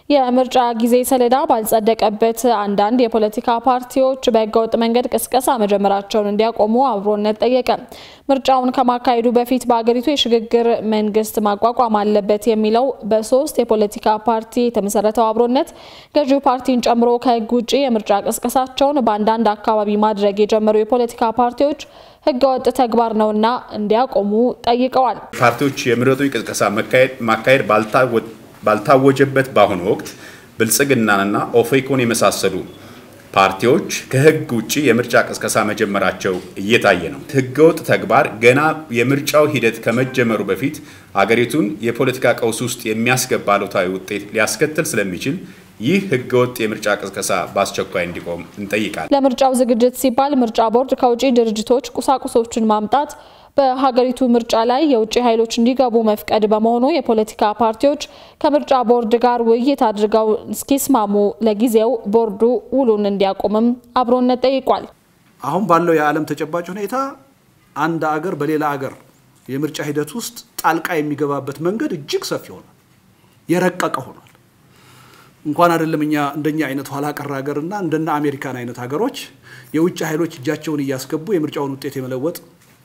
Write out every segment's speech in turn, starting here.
የምርጫ ጊዜ ሰሌዳ ባልጸደቀበት አንዳንድ የፖለቲካ ፓርቲዎች በህገወጥ መንገድ ቅስቀሳ መጀመራቸውን እንዲያቆሙ አብሮነት ጠየቀ። ምርጫውን ከማካሄዱ በፊት በአገሪቱ የሽግግር መንግስት ማቋቋም አለበት የሚለው በሶስት የፖለቲካ ፓርቲ የተመሰረተው አብሮነት ገዢው ፓርቲን ጨምሮ ከህግ ውጭ የምርጫ ቅስቀሳቸውን በአንዳንድ አካባቢ ማድረግ የጀመሩ የፖለቲካ ፓርቲዎች ህገወጥ ተግባር ነውና እንዲያቆሙ ጠይቀዋል። ፓርቲዎች የምረጡኝ ቅስቀሳ ማካሄድ ባልታወጀበት በአሁኑ ወቅት ብልጽግናንና ኦፌኮን የመሳሰሉ ፓርቲዎች ከህግ ውጭ የምርጫ ቅስቀሳ መጀመራቸው እየታየ ነው። ህገወጥ ተግባር ገና የምርጫው ሂደት ከመጀመሩ በፊት አገሪቱን የፖለቲካ ቀውስ ውስጥ የሚያስገባ አሉታዊ ውጤት ሊያስከትል ስለሚችል ይህ ህገወጥ የምርጫ ቅስቀሳ በአስቸኳይ እንዲቆም እንጠይቃለን። ለምርጫው ዝግጅት ሲባል ምርጫ ቦርድ ከውጭ ድርጅቶች ቁሳቁሶችን ማምጣት በሀገሪቱ ምርጫ ላይ የውጭ ኃይሎች እንዲገቡ መፍቀድ በመሆኑ የፖለቲካ ፓርቲዎች ከምርጫ ቦርድ ጋር ውይይት አድርገው እስኪስማሙ ለጊዜው ቦርዱ ውሉን እንዲያቆምም አብሮነት ጠይቋል። አሁን ባለው የዓለም ተጨባጭ ሁኔታ አንድ አገር በሌላ አገር የምርጫ ሂደት ውስጥ ጣልቃ የሚገባበት መንገድ እጅግ ሰፊ ሆኗል፣ የረቀቀ ሆኗል። እንኳን አይደለም እኛ እንደኛ አይነት ኋላ ቀር ሀገርና እንደና አሜሪካን አይነት ሀገሮች የውጭ ኃይሎች እጃቸውን እያስገቡ የምርጫውን ውጤት የመለወጥ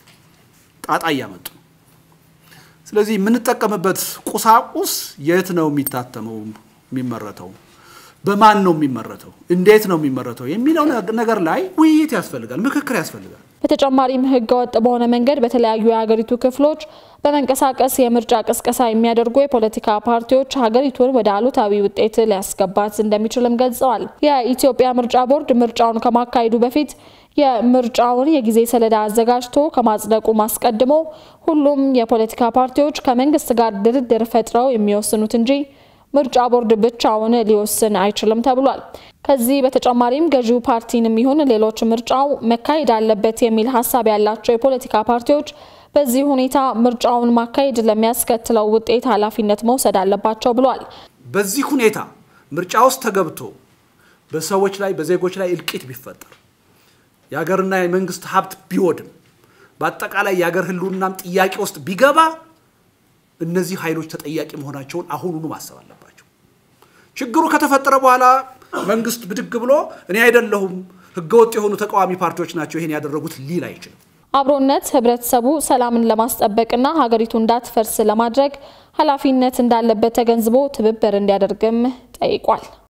ጣጣ እያመጡ ነው። ስለዚህ የምንጠቀምበት ቁሳቁስ የት ነው የሚታተመው፣ የሚመረተው፣ በማን ነው የሚመረተው፣ እንዴት ነው የሚመረተው የሚለው ነገር ላይ ውይይት ያስፈልጋል፣ ምክክር ያስፈልጋል። በተጨማሪም ህገወጥ በሆነ መንገድ በተለያዩ የሀገሪቱ ክፍሎች በመንቀሳቀስ የምርጫ ቅስቀሳ የሚያደርጉ የፖለቲካ ፓርቲዎች ሀገሪቱን ወደ አሉታዊ ውጤት ሊያስገባት እንደሚችልም ገልጸዋል። የኢትዮጵያ ምርጫ ቦርድ ምርጫውን ከማካሄዱ በፊት የምርጫውን የጊዜ ሰሌዳ አዘጋጅቶ ከማጽደቁ አስቀድሞ ሁሉም የፖለቲካ ፓርቲዎች ከመንግስት ጋር ድርድር ፈጥረው የሚወስኑት እንጂ ምርጫ ቦርድ ብቻውን ሊወስን አይችልም ተብሏል። ከዚህ በተጨማሪም ገዢው ፓርቲንም ይሁን ሌሎች ምርጫው መካሄድ አለበት የሚል ሀሳብ ያላቸው የፖለቲካ ፓርቲዎች በዚህ ሁኔታ ምርጫውን ማካሄድ ለሚያስከትለው ውጤት ኃላፊነት መውሰድ አለባቸው ብሏል። በዚህ ሁኔታ ምርጫ ውስጥ ተገብቶ በሰዎች ላይ በዜጎች ላይ እልቂት ቢፈጠር የሀገርና የመንግስት ሀብት ቢወድም በአጠቃላይ የሀገር ህልውናም ጥያቄ ውስጥ ቢገባ እነዚህ ኃይሎች ተጠያቂ መሆናቸውን አሁኑኑ ማሰብ አለባቸው። ችግሩ ከተፈጠረ በኋላ መንግስት ብድግ ብሎ እኔ አይደለሁም ህገወጥ የሆኑ ተቃዋሚ ፓርቲዎች ናቸው ይሄን ያደረጉት ሊል አይችልም። አብሮነት ህብረተሰቡ ሰላምን ለማስጠበቅና ሀገሪቱ እንዳትፈርስ ለማድረግ ኃላፊነት እንዳለበት ተገንዝቦ ትብብር እንዲያደርግም ጠይቋል።